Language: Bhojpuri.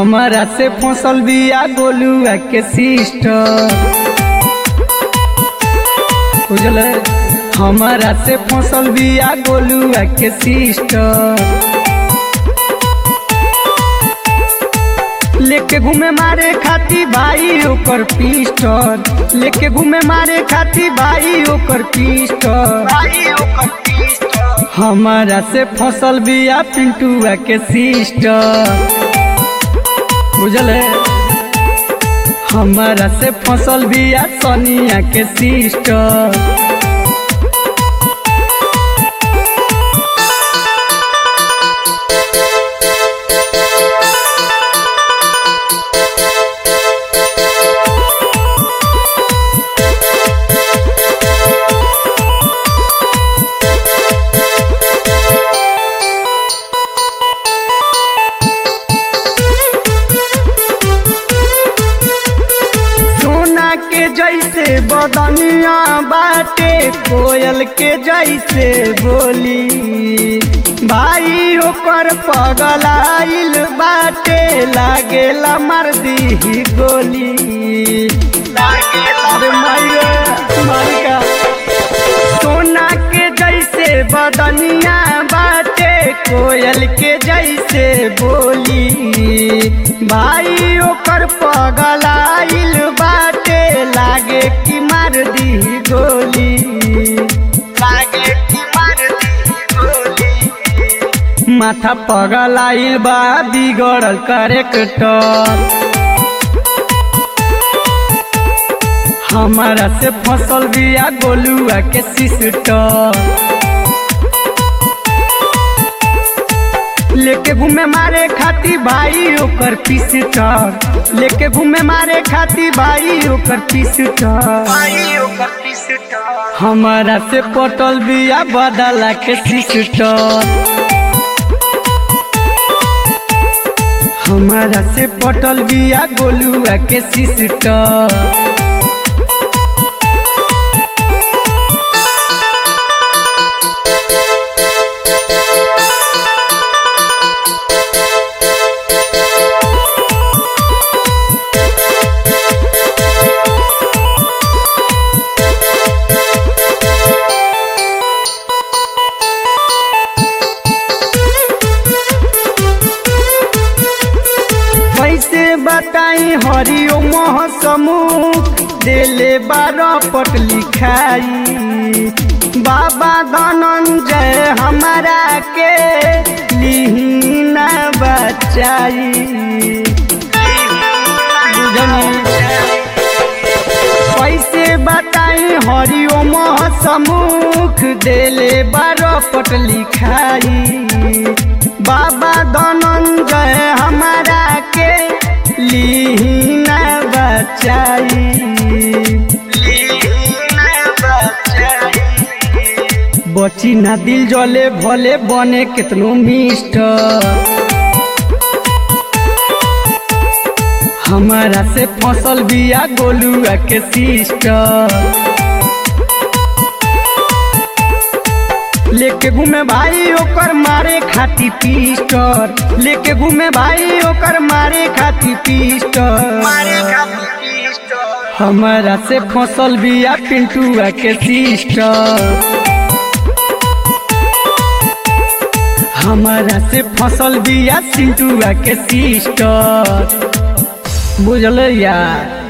हमारा से फसल बिया गोलुआ के सिस्टर बुझल हमारा से फसल बिया गोलुआ के सिस्टर लेके घूमे मारे खाती भाई ओकर पिस्टल लेके घूमे मारे खाती भाई ओकर पिस्टल हमारा से फसल बिया पिंटुआ के सिस्टर बुझल हमारा से फसल बिया सोनिया के सिस्टर सोना के जैसे बदनिया बाटे कोयल के जैसे बोली भाई ओकर पगलाइल बाटे लागेला मार दी गोली अरे मारिया मारिका सोना के जैसे बदनिया बाटे कोयल के जैसे बोली भाई ओकर पगलाइल बाटे लागे कि मार दी गोली लागे कि मार दी गोली माथा पगलाइल बा बिगड़ल करेक्टर हमारा से फसल बिया गोलुआ के सिस्टर लेके घूमे मारे खाती भाई ओकर पिस्टर लेके घूमे मारे खाती भाई ओकर पिस्टर हमारा से पटल बिया बदला के सिस्टर हमारा से पटल बिया गोलुआ के सिस्टर कैसे बताई हरिओ मोह समूह देले बारह पट लिखाई बाबा धनंजय हमारा के लिहिना बचाई कैसे बताई हरिओ मोह समूख देले बारह पट लिखाई बाबा धनंजय हमारा के लीना बचाई बची ना दिल जले भले बने कितनो मिस्टर हमारा से फसल बिया गोलुआ के सिस्टर लेके घूमे भाई ओकर मारे खाती पिस्टर लेके घूमे भाई ओकर मारे खाती पिस्टर हमारा से फसल बिया पिंटुआ के सिस्टर हमारा से फसल बिया सिंटुआ के सिस्टर बुझल यार